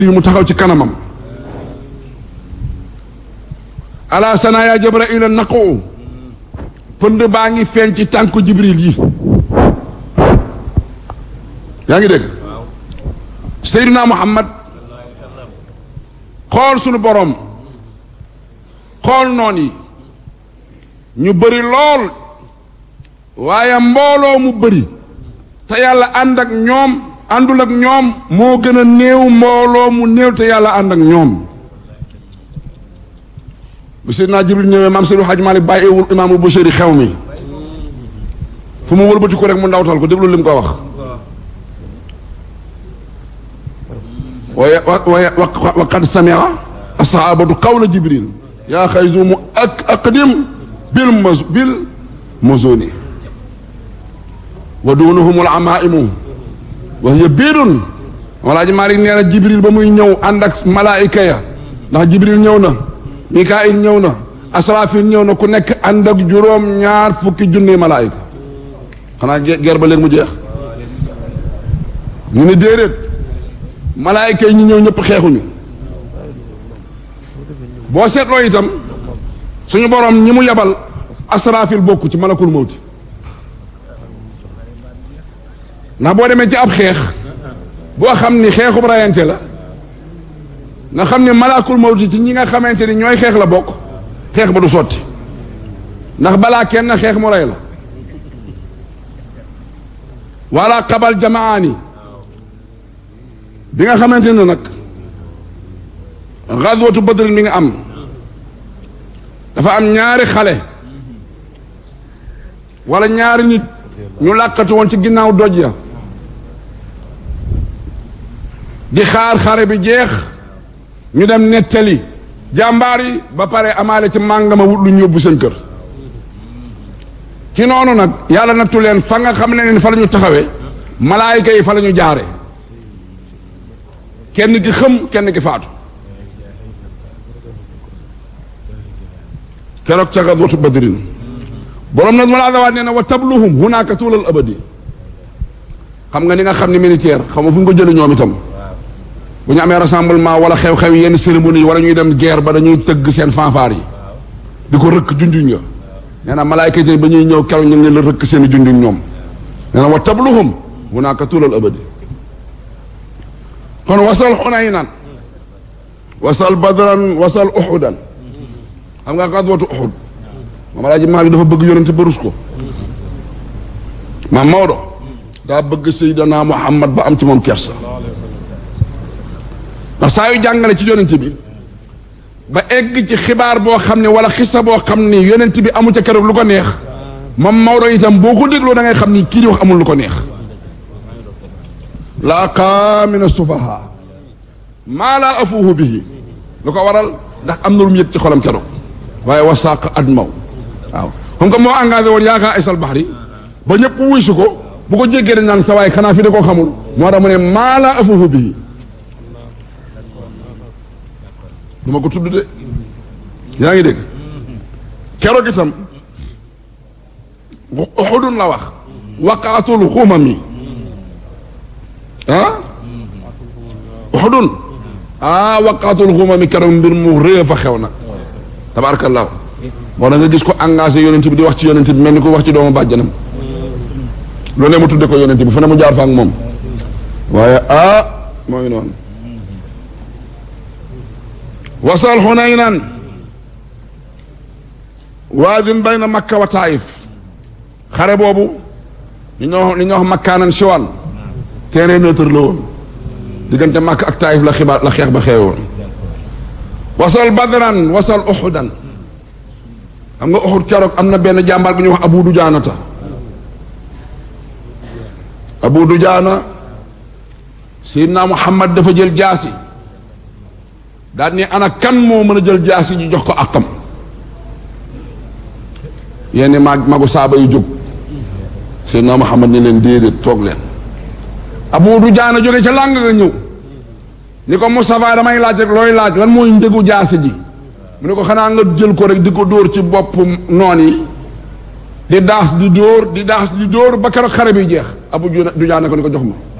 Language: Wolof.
mu taxaw ci kanamam ala sana ya jabraila naqu pënd baa ngi feeñ ci tànku jibril yi yaa ngi dégg seyduna muhammad xool sunu borom xool noon yi ñu bëri lool waaye mbooloo mu bëri te yàlla ànd ak ñoom àndul ak ñoom moo gën a néew mbooloo mu néew te yàlla ànd ak ñoom bi seydina jibril ñëwee maam Seydou Hadj Malick bàyyiwul imaamu Bachiri xew mi fu mu wëlbati ko rek mu ndawtal ko déglu li mu ko wax waaye waaye wa qad samia ashaabatu qawla jibril yaa xayzumu ak aqdim bil maz bil mazoni wa duunuhum al amaimu wa hiya biidun walaaji Malick nee na jibril ba muy ñëw ànd ak malaayika ya ndax jibril ñëw na mikaayil ñëw na asrafil ñëw na ku nekk ànd ak juróom ñaar fukki junni malaayika xanaa ger ba léegi mu jeex ñu ne déedéet malaayika yi ñu ñëw ñëpp xeexuñu boo seetloo itam suñu borom ñi mu yabal asrafil bokku ci malakul mawti ndax boo demee ci ab xeex boo xam ni xeexub rayante la nga xam ni malakul mawti ci ñi nga xamante ni ñooy xeex la bokk xeex ba du sotti ndax balaa kenn xeex mu rey la wala xabal jamaani bi nga xamante ne nag gazwatu badrin mi nga am dafa am ñaari xale wala ñaari nit ñu làqatu woon ci ginnaaw doj ya di xaar xare bi jeex ñu dem nettali jàmbaar yi ba pare amaale ci màngama wut lu ñu yóbbu seen kër ci noonu nag yàlla nattu leen fa nga xam ne fa la ñu taxawee malaayika yi fa la ñu jaare kenn ki xëm kenn ki faatu keroog ca gazwatu badrin borom nag wala adawaat nee na wa tabluhum hunaka tuulal abadi xam nga ni nga xam ne militaire xam nga fu ñu ko jëlee ñoom itam bu ñu amee rassemblement wala xew-xew yenn cérémonie yi wala ñuy dem guerre ba dañuy tëgg seen fanfare yi di ko rëkk junjuñ nga nee na malaayka yi ba ñuy ñëw keroog ñu ngi la rëkk seen i junjuñ ñoom nee na wa tabluhum hunaka tuulal abadi kon wasal xunaynan wasal badran wasal uxudan xam nga gazwatu uxud maam alaaji Maalik dafa bëgg yonente ba rus ko maam Maodo daa bëgg Seydina Muhammad ba am ci moom kersa ndax saa yu jàngale ci yonent bi ba egg ci xibaar boo xam ne wala xisa boo xam ni yonent bi amu ca keroog lu ko neex moom Maodo itam boo ko dégloo da ngay xam ni kii di wax amul lu ko neex laaqa min asufaha maa laa afuuhu bihi lu ko waral ndax am na lu mu yëg ci xolam keroog waaye wasaaq admaw waaw comme que moo engagé woon yaakaar aysal baxri ba ñëpp wuy si ko bu ko jéggee dañ naan sa waaye xanaa fi da koo xamul moo tax mu ne maa laa afuuhu bihi du ma ko tudd de yaa ngi dégg keroog itam uxudun la wax waqaatul xumami ah uxudun ah waqaatul xumami keroog mbir mu rëy fa xew nag tabarakallahu moo da nga gis ko engagé yonent bi di wax ci yonent bi mel ni ko wax ci doomu bàjjanam lu ne mu tudde ko yonent bi fu ne mu jaar fa ak moom waaye ah moo ngi noonu wasal xunaynan waadin bayna makka wa taif xare boobu li ñoo li ñoo wax makkaanan siwan terrain neutre la woon diggante makka ak taif la xibaar la xeex ba xewe woon wasal badran wasal uxudan xam nga uxud keroog am na benn jàmbaar bu ñuy wax abu dujaanata abu dujaana seydina muhammad dafa jël jaasi daal ni ana kan moo mën a jël jaasi ji jox ko akam yenn mag magu saaba yu jóg seydina muhammad ni leen déedéet toog leen abu dujaana jóge ca làng nga ñëw ni ko Moustapha damay laaj rek looy laaj lan mooy njëgu jaasi ji mu ne ko xanaa nga jël ko rek di ko dóor ci bopp noon yi di daas di dóor di daas di dóor ba keroog xare bi jeex abu du jaana ko ni ko jox ma